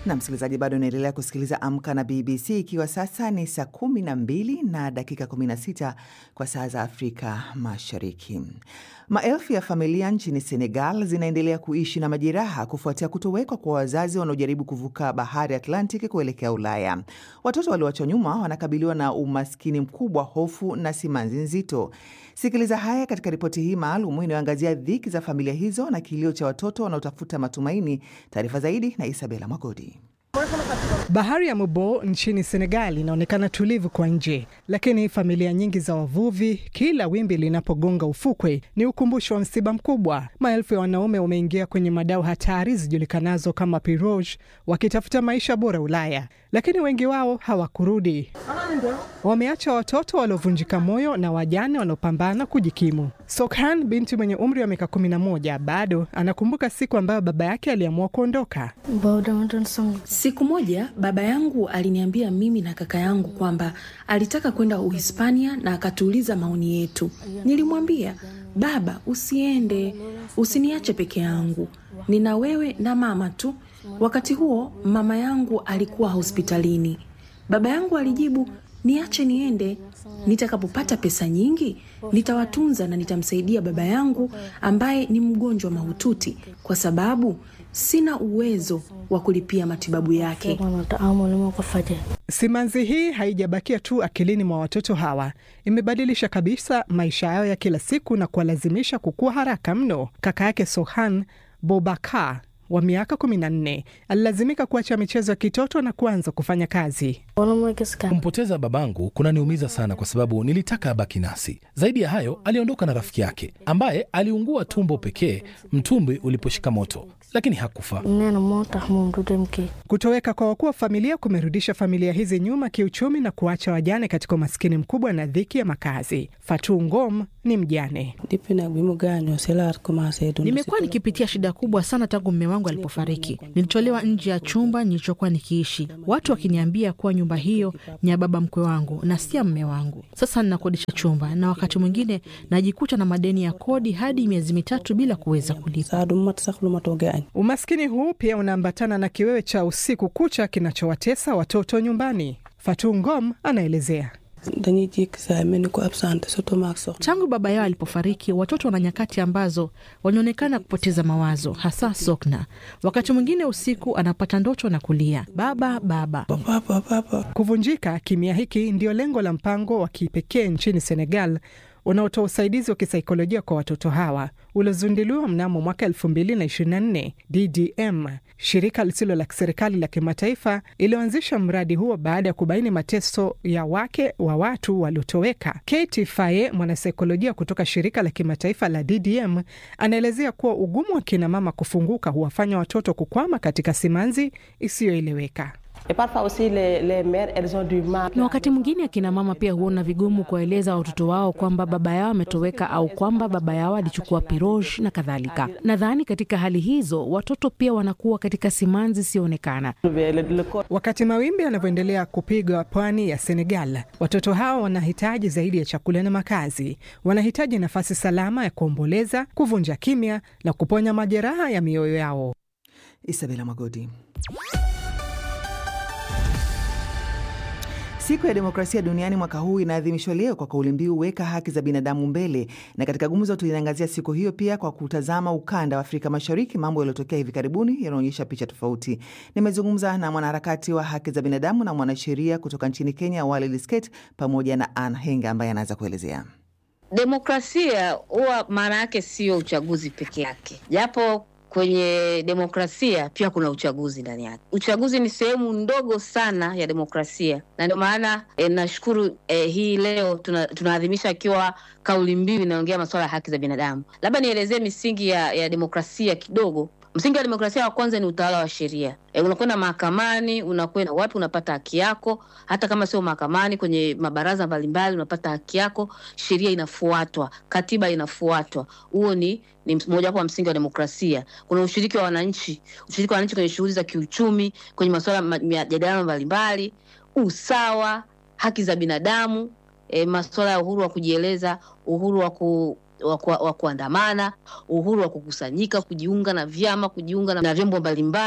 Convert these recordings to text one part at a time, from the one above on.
na msikilizaji, bado unaendelea kusikiliza Amka na BBC, ikiwa sasa ni saa kumi na mbili na dakika 16 kwa saa za Afrika Mashariki. Maelfu ya familia nchini Senegal zinaendelea kuishi na majeraha kufuatia kutowekwa kwa wazazi wanaojaribu kuvuka bahari Atlantic kuelekea Ulaya. Watoto walioachwa nyuma wanakabiliwa na umaskini mkubwa, hofu na simanzi nzito. Sikiliza haya katika ripoti hii maalum inayoangazia dhiki za familia hizo na kilio cha watoto wanaotafuta matumaini. Taarifa zaidi na Isabela Magodi. Bahari ya Mobo nchini Senegal inaonekana tulivu kwa nje, lakini familia nyingi za wavuvi, kila wimbi linapogonga ufukwe ni ukumbusho wa msiba mkubwa. Maelfu ya wanaume wameingia kwenye madau hatari zijulikanazo kama pirogue, wakitafuta maisha bora Ulaya, lakini wengi wao hawakurudi. Wameacha watoto waliovunjika moyo na wajane wanaopambana kujikimu. Sokhan, binti mwenye umri wa miaka 11, bado anakumbuka siku ambayo baba yake aliamua kuondoka. Siku moja baba yangu aliniambia mimi na kaka yangu kwamba alitaka kwenda Uhispania na akatuuliza maoni yetu. Nilimwambia, baba, usiende, usiniache peke yangu, nina wewe na mama tu. Wakati huo mama yangu alikuwa hospitalini. Baba yangu alijibu, niache niende, nitakapopata pesa nyingi nitawatunza na nitamsaidia baba yangu ambaye ni mgonjwa mahututi, kwa sababu sina uwezo wa kulipia matibabu yake. Simanzi hii haijabakia tu akilini mwa watoto hawa, imebadilisha kabisa maisha yao ya kila siku na kuwalazimisha kukua haraka mno. Kaka yake Sohan Bobakar wa miaka 14 alilazimika kuacha michezo ya kitoto na kuanza kufanya kazi. Kumpoteza babangu kunaniumiza sana, kwa sababu nilitaka abaki nasi. Zaidi ya hayo, aliondoka na rafiki yake ambaye aliungua tumbo pekee mtumbwi uliposhika moto, lakini hakufa. Kutoweka kwa wakuu wa familia kumerudisha familia hizi nyuma kiuchumi na kuacha wajane katika umaskini mkubwa na dhiki ya makazi. Fatu Ngom ni mjane. Nimekuwa nikipitia shida kubwa sana tangu mme wangu alipofariki. Nilitolewa nje ya chumba nilichokuwa nikiishi, watu wakiniambia kuwa nyumba hiyo ni ya baba mkwe wangu na si ya mme wangu. Sasa ninakodisha chumba na wakati mwingine najikuta na madeni ya kodi hadi miezi mitatu bila kuweza kulipa. Umaskini huu pia unaambatana na kiwewe cha usiku kucha kinachowatesa watoto nyumbani. Fatu Ngom anaelezea. Tangu baba yao alipofariki, watoto wana nyakati ambazo wanaonekana kupoteza mawazo, hasa Sokna. Wakati mwingine usiku anapata ndoto na kulia baba baba. Kuvunjika kimya hiki ndio lengo la mpango wa kipekee nchini Senegal unaotoa usaidizi wa kisaikolojia kwa watoto hawa uliozinduliwa mnamo mwaka 2024. DDM, shirika lisilo la kiserikali la kimataifa, iliyoanzisha mradi huo baada ya kubaini mateso ya wake wa watu waliotoweka. Katie Faye, mwanasaikolojia kutoka shirika la kimataifa la DDM, anaelezea kuwa ugumu wa kinamama kufunguka huwafanya watoto kukwama katika simanzi isiyoeleweka. Na wakati mwingine akina mama pia huona vigumu kuwaeleza watoto wao kwamba baba yao ametoweka au kwamba baba yao alichukua piroge na kadhalika. Nadhani katika hali hizo watoto pia wanakuwa katika simanzi isiyoonekana. Wakati mawimbi yanavyoendelea kupiga pwani ya Senegal, watoto hawa wanahitaji zaidi ya chakula na makazi. Wanahitaji nafasi salama ya kuomboleza, kuvunja kimya na kuponya majeraha ya mioyo yao. Isabela Magodi. Siku ya demokrasia duniani mwaka huu inaadhimishwa leo kwa kauli mbiu weka haki za binadamu mbele, na katika gumzo tuliangazia siku hiyo pia kwa kutazama ukanda wa Afrika Mashariki. Mambo yaliyotokea hivi karibuni yanaonyesha picha tofauti. Nimezungumza na mwanaharakati wa haki za binadamu na mwanasheria kutoka nchini Kenya, Walid Sket, pamoja na Ann Henga ambaye anaweza kuelezea demokrasia. Huwa maana yake sio uchaguzi peke yake, japo kwenye demokrasia pia kuna uchaguzi ndani yake. Uchaguzi ni sehemu ndogo sana ya demokrasia, na ndio maana e, nashukuru e, hii leo tuna, tunaadhimisha ikiwa kauli mbiu inaongea masuala ya haki za binadamu. Labda nielezee misingi ya, ya demokrasia kidogo. Msingi wa demokrasia wa kwanza ni utawala wa sheria. E, unakwenda mahakamani, unakwenda wapi, unapata haki yako. Hata kama sio mahakamani, kwenye mabaraza mbalimbali unapata haki yako, sheria inafuatwa, katiba inafuatwa. Huo ni ni mojawapo wa msingi wa demokrasia. Kuna ushiriki wa wananchi, ushiriki wa wananchi kwenye shughuli za kiuchumi, kwenye masuala majadiliano mbalimbali, usawa, haki za binadamu, e, masuala ya uhuru wa kujieleza, uhuru wa ku wa kuandamana, uhuru wa kukusanyika, kujiunga na vyama, kujiunga na vyombo mbalimbali.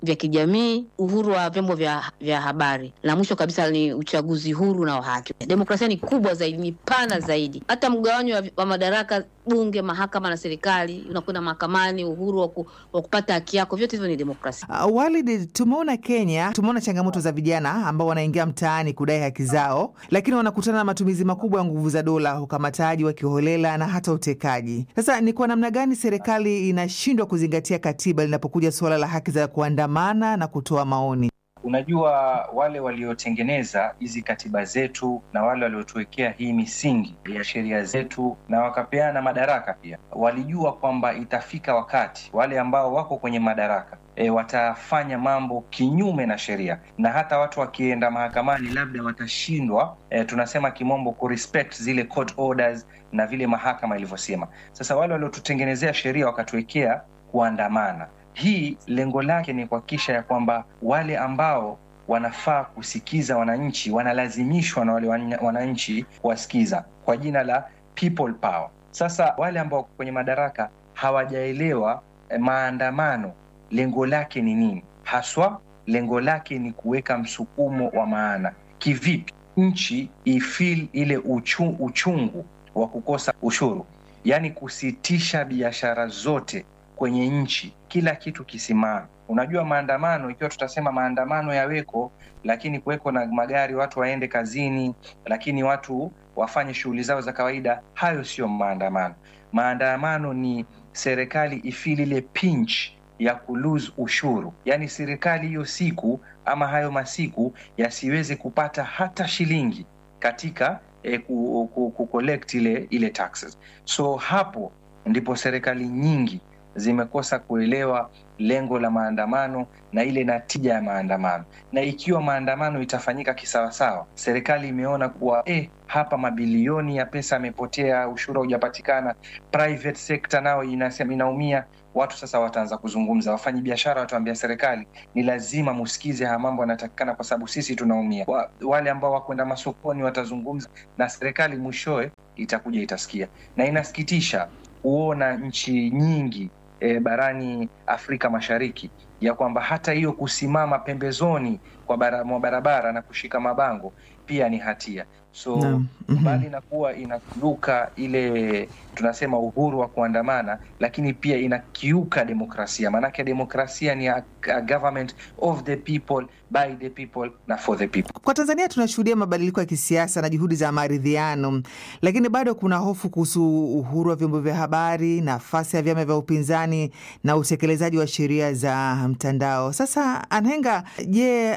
vya kijamii, uhuru wa vyombo vya, vya habari, na mwisho kabisa ni uchaguzi huru na wa haki. Demokrasia ni kubwa zaidi, ni pana zaidi. Hata mgawanyo wa, wa madaraka, bunge, mahakama na serikali, unakwenda mahakamani, uhuru wa, ku, wa kupata haki yako, vyote hivyo ni demokrasia. Uh, Walid, tumeona Kenya, tumeona changamoto za vijana ambao wanaingia mtaani kudai haki zao, lakini wanakutana na matumizi makubwa ya nguvu za dola, ukamataji wa kiholela na hata utekaji. Sasa ni kwa namna gani serikali inashindwa kuzingatia katiba linapokuja suala la haki za kuandamana na kutoa maoni? Unajua, wale waliotengeneza hizi katiba zetu na wale waliotuwekea hii misingi ya sheria zetu na wakapeana madaraka pia, walijua kwamba itafika wakati wale ambao wako kwenye madaraka e, watafanya mambo kinyume na sheria, na hata watu wakienda mahakamani labda watashindwa, e, tunasema kimombo, kurespect zile court orders na vile mahakama ilivyosema. Sasa wale waliotutengenezea sheria wakatuwekea kuandamana hii lengo lake ni kuhakikisha ya kwamba wale ambao wanafaa kusikiza wananchi wanalazimishwa na wale wananchi kuwasikiza kwa jina la people power. Sasa wale ambao kwenye madaraka hawajaelewa eh, maandamano lengo lake ni nini haswa. Lengo lake ni kuweka msukumo wa maana. Kivipi nchi ifil ile uchu, uchungu wa kukosa ushuru, yaani kusitisha biashara zote kwenye nchi, kila kitu kisimama. Unajua, maandamano ikiwa tutasema maandamano yaweko, lakini kuweko na magari, watu waende kazini, lakini watu wafanye shughuli zao za kawaida, hayo sio maandamano. Maandamano ni serikali ifili ile pinch ya kulose ushuru, yaani serikali hiyo siku ama hayo masiku yasiweze kupata hata shilingi katika eh, ku, ku, ku collect ile ile taxes. So hapo ndipo serikali nyingi zimekosa kuelewa lengo la maandamano na ile natija ya maandamano. Na ikiwa maandamano itafanyika kisawasawa, serikali imeona kuwa eh, hapa mabilioni ya pesa yamepotea, ushuru haujapatikana, private sector nao inasema inaumia. Watu sasa wataanza kuzungumza, wafanyi biashara wataambia serikali ni lazima musikize haya mambo yanatakikana, kwa sababu sisi tunaumia. Wa, wale ambao wakwenda masokoni watazungumza na serikali, mwishowe itakuja itasikia. Na inasikitisha kuona nchi nyingi E, barani Afrika Mashariki ya kwamba hata hiyo kusimama pembezoni kwa bara, mwa barabara na kushika mabango pia ni hatia. So Naam. Mhm. mbali na kuwa inakiuka ile tunasema uhuru wa kuandamana, lakini pia inakiuka demokrasia. Maanake demokrasia ni a, a government of the people by the people na for the people. Kwa Tanzania tunashuhudia mabadiliko ya kisiasa na juhudi za maridhiano, lakini bado kuna hofu kuhusu uhuru wa vyombo vya habari, nafasi ya vyama vya upinzani na utekelezaji wa sheria za mtandao. Sasa Anhenga, je,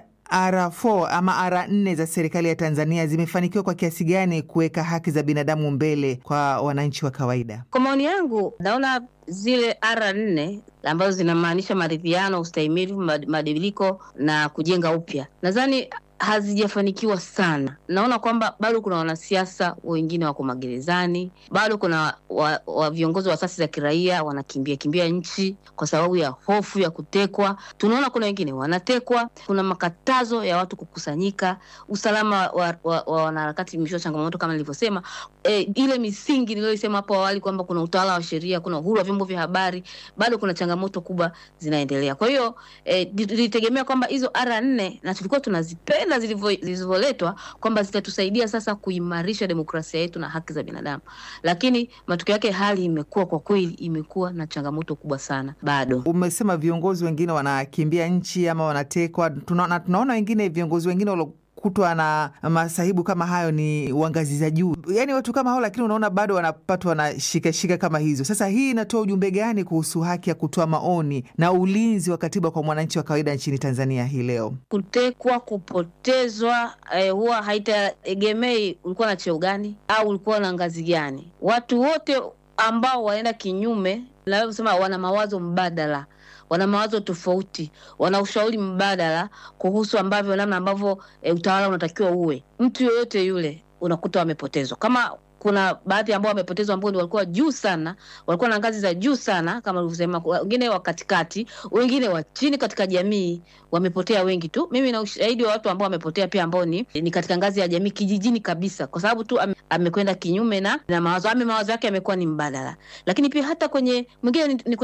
R4 ama R4 za serikali ya Tanzania zimefanikiwa kwa kiasi gani kuweka haki za binadamu mbele kwa wananchi wa kawaida? Kwa maoni yangu, naona zile R nne ambazo zinamaanisha maridhiano, ustahimilivu, mad- mabadiliko na kujenga upya, nadhani hazijafanikiwa sana. Naona kwamba bado kuna wanasiasa wengine wako magerezani, bado kuna wa, wa viongozi wa asasi za kiraia wanakimbia kimbia nchi kwa sababu ya hofu ya kutekwa. Tunaona kuna wengine wanatekwa, kuna makatazo ya watu kukusanyika, usalama wa, wa, wa wanaharakati imeshiwa changamoto kama nilivyosema. E, ile misingi niliyoisema hapo awali kwamba kuna utawala wa sheria, kuna uhuru wa vyombo vya habari, bado kuna changamoto kubwa zinaendelea. Kwa hiyo e, tulitegemea kwamba hizo R nne na tulikuwa tunazipenda zilivyo- zilivyoletwa kwamba zitatusaidia sasa kuimarisha demokrasia yetu na haki za binadamu, lakini matokeo yake hali imekuwa kwa kweli, imekuwa na changamoto kubwa sana bado. Umesema viongozi wengine wanakimbia nchi ama wanatekwa. Tunaona, tunaona wengine viongozi wengine waliokutwa na masahibu kama hayo ni wa ngazi za juu, yaani watu kama hao, lakini unaona bado wanapatwa na shikashika kama hizo. Sasa hii inatoa ujumbe gani kuhusu haki ya kutoa maoni na ulinzi wa katiba kwa mwananchi wa kawaida nchini Tanzania hii leo? kutekwa, kupotezwa, eh, huwa haitaegemei ulikuwa na cheo gani au ulikuwa na ngazi gani. Watu wote ambao wanaenda kinyume, naweza kusema wana mawazo mbadala, wana mawazo tofauti, wana ushauri mbadala kuhusu ambavyo namna ambavyo eh, utawala unatakiwa uwe. Mtu yoyote yule unakuta wamepotezwa kama kuna baadhi ambao wamepotezwa ambao ni walikuwa juu sana, walikuwa na ngazi za juu sana, kama ulivyosema, wengine wa katikati, wengine wa chini katika jamii, wamepotea wengi tu. Mimi na ushahidi wa watu ambao wamepotea pia ambao ni, ni katika ngazi ya jamii kijijini kabisa, kwa sababu tu ame, amekwenda kinyume na, na mawazo ame mawazo yake yamekuwa ni mbadala. Lakini pia hata kwenye mwingine ni, ni kwenye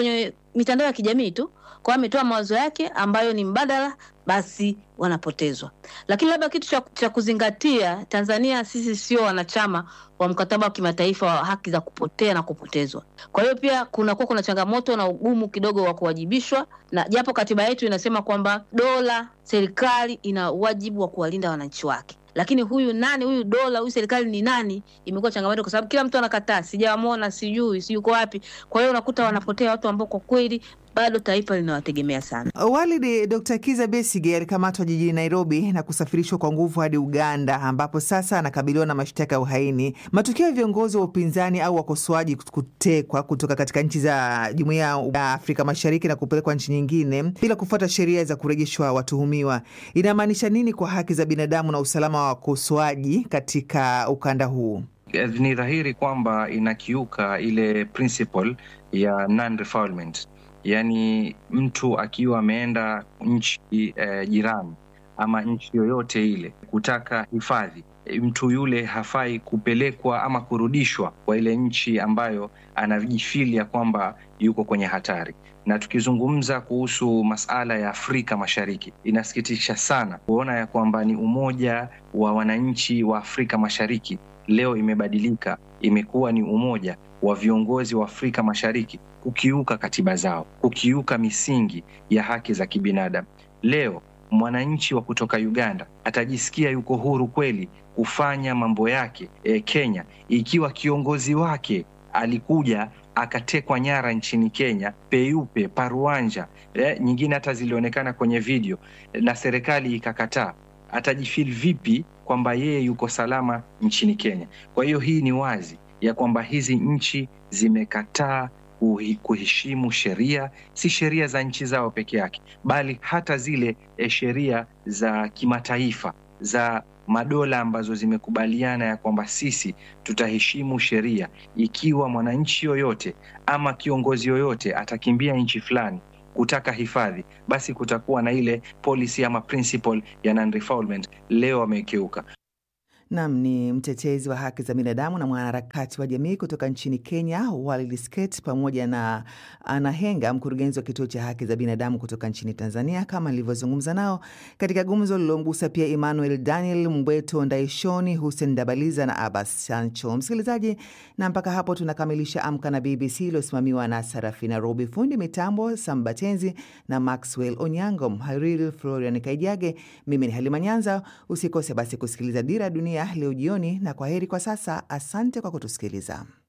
mitandao ya kijamii tu, kwa ametoa mawazo yake ambayo ni mbadala, basi wanapotezwa. Lakini labda kitu cha, cha kuzingatia, Tanzania sisi sio wanachama wa mkataba wa kimataifa wa haki za kupotea na kupotezwa. Kwa hiyo pia kunakuwa kuna changamoto na ugumu kidogo wa kuwajibishwa, na japo katiba yetu inasema kwamba dola, serikali ina wajibu wa kuwalinda wananchi wake lakini huyu nani huyu dola huyu serikali ni nani, imekuwa changamoto kwa sababu kila mtu anakataa, sijawamwona, sijui, si yuko wapi. Kwa hiyo unakuta wanapotea watu ambao kwa kweli bado taifa linawategemea sana. Walidi, Dr. Kiza Besige alikamatwa jijini Nairobi na kusafirishwa kwa nguvu hadi Uganda, ambapo sasa anakabiliwa na mashtaka ya uhaini. Matukio ya viongozi wa upinzani au wakosoaji kutekwa kutoka katika nchi za Jumuiya ya Afrika Mashariki na kupelekwa nchi nyingine bila kufuata sheria za kurejeshwa watuhumiwa, inamaanisha nini kwa haki za binadamu na usalama wa wakosoaji katika ukanda huu? Ni dhahiri kwamba inakiuka ile principle ya non-refoulement. Yaani, mtu akiwa ameenda nchi eh, jirani ama nchi yoyote ile kutaka hifadhi, mtu yule hafai kupelekwa ama kurudishwa kwa ile nchi ambayo anajifilia kwamba yuko kwenye hatari. Na tukizungumza kuhusu masala ya Afrika Mashariki, inasikitisha sana kuona ya kwamba ni umoja wa wananchi wa Afrika Mashariki leo imebadilika, imekuwa ni umoja wa viongozi wa Afrika Mashariki kukiuka katiba zao, kukiuka misingi ya haki za kibinadamu. Leo mwananchi wa kutoka Uganda atajisikia yuko huru kweli kufanya mambo yake e, Kenya, ikiwa kiongozi wake alikuja akatekwa nyara nchini Kenya peupe paruanja, e, nyingine hata zilionekana kwenye video na serikali ikakataa. Atajifil vipi kwamba yeye yuko salama nchini Kenya? Kwa hiyo hii ni wazi ya kwamba hizi nchi zimekataa kuheshimu sheria, si sheria za nchi zao peke yake, bali hata zile e, sheria za kimataifa za madola ambazo zimekubaliana ya kwamba sisi tutaheshimu sheria. Ikiwa mwananchi yoyote ama kiongozi yoyote atakimbia nchi fulani kutaka hifadhi, basi kutakuwa na ile policy ama principle ya non-refoulement. Leo wamekeuka. Nam ni mtetezi wa haki za binadamu na mwanaharakati wa jamii kutoka nchini Kenya, Walid Sket, pamoja na Ana Henga, mkurugenzi wa kituo cha haki za binadamu kutoka nchini Tanzania, kama nilivyozungumza nao katika gumzo lilomgusa pia Emmanuel Daniel Mbweto Ndaishoni, Hussein Dabaliza na Abbas Sancho. Msikilizaji, na mpaka hapo tunakamilisha Amka na BBC iliyosimamiwa na Sarafina Robi, fundi mitambo Sambatenzi na Maxwell Onyango, mhariri Florian Kaijage. Mimi ni Halima Nyanza. Usikose basi kusikiliza Dira Dunia leo jioni, na kwa heri kwa sasa. Asante kwa kutusikiliza.